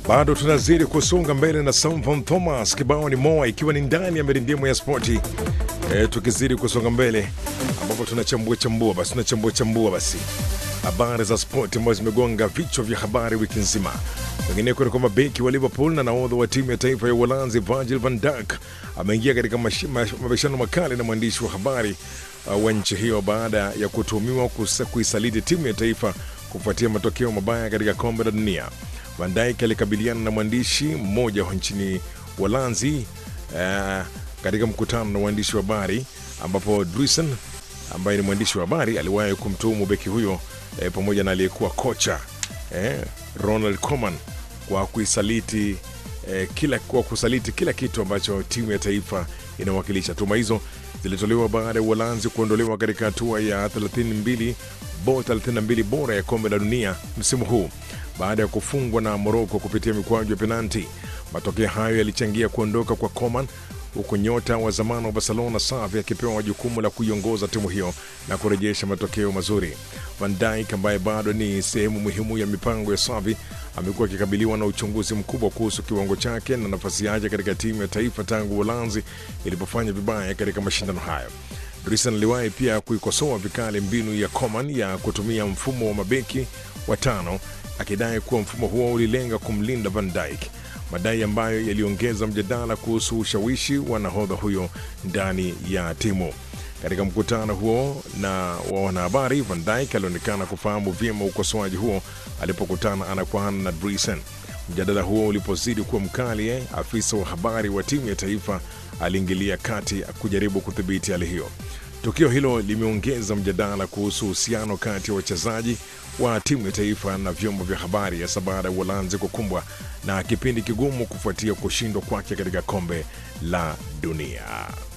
Bado tunazidi kusonga mbele na Samson Thomas, kibao ni moa, ikiwa ni ndani ya mirindimu ya spoti e, tukizidi kusonga mbele ambapo tunachambua chambua basi tunachambua chambua basi habari za spoti ambazo zimegonga vichwa vya habari wiki nzima. Wengineko ni kwamba beki wa Liverpool na nahodha wa timu ya taifa ya Uholanzi Virgil van Dijk ameingia katika mashi- mash- mabishano makali na mwandishi wa habari uh, wa nchi hiyo baada ya kutuhumiwa kusa- kuisaliti timu ya taifa kufuatia matokeo mabaya katika kombe la dunia. Van Dijk alikabiliana na mwandishi mmoja wa nchini Uholanzi uh, katika mkutano na waandishi wa habari ambapo Druisen ambaye ni mwandishi wa habari aliwahi kumtuhumu beki huyo eh, pamoja na aliyekuwa kocha eh, Ronald Koeman kwa kuisaliti eh, kila, kwa kusaliti kila kitu ambacho timu ya taifa inawakilisha. Tuhuma hizo zilitolewa baada ya Uholanzi kuondolewa katika hatua ya 32 bo 32 bora ya kombe la dunia msimu huu baada ya kufungwa na Moroko kupitia mikwaju ya penalti. Matokeo hayo yalichangia kuondoka kwa Coman huku nyota wa zamani wa Barcelona Xavi akipewa jukumu la kuiongoza timu hiyo na kurejesha matokeo mazuri. Van Dijk ambaye bado ni sehemu muhimu ya mipango ya Xavi amekuwa akikabiliwa na uchunguzi mkubwa kuhusu kiwango chake na nafasi yake katika timu ya taifa tangu Uholanzi ilipofanya vibaya katika mashindano hayo. Drisan aliwahi pia kuikosoa vikali mbinu ya Coman ya kutumia mfumo wa mabeki watano akidai kuwa mfumo huo ulilenga kumlinda Van Dijk, madai ambayo yaliongeza mjadala kuhusu ushawishi wa nahodha huyo ndani ya timu. Katika mkutano huo na wa wanahabari, Van Dijk alionekana kufahamu vyema ukosoaji huo alipokutana ana kwa ana na Dresen. Mjadala huo ulipozidi kuwa mkali, eh, afisa wa habari wa timu ya taifa aliingilia kati kujaribu kudhibiti hali hiyo. Tukio hilo limeongeza mjadala kuhusu uhusiano kati ya wachezaji wa timu ya taifa na vyombo vya habari, hasa baada ya Uholanzi kukumbwa na kipindi kigumu kufuatia kushindwa kwake katika kombe la dunia.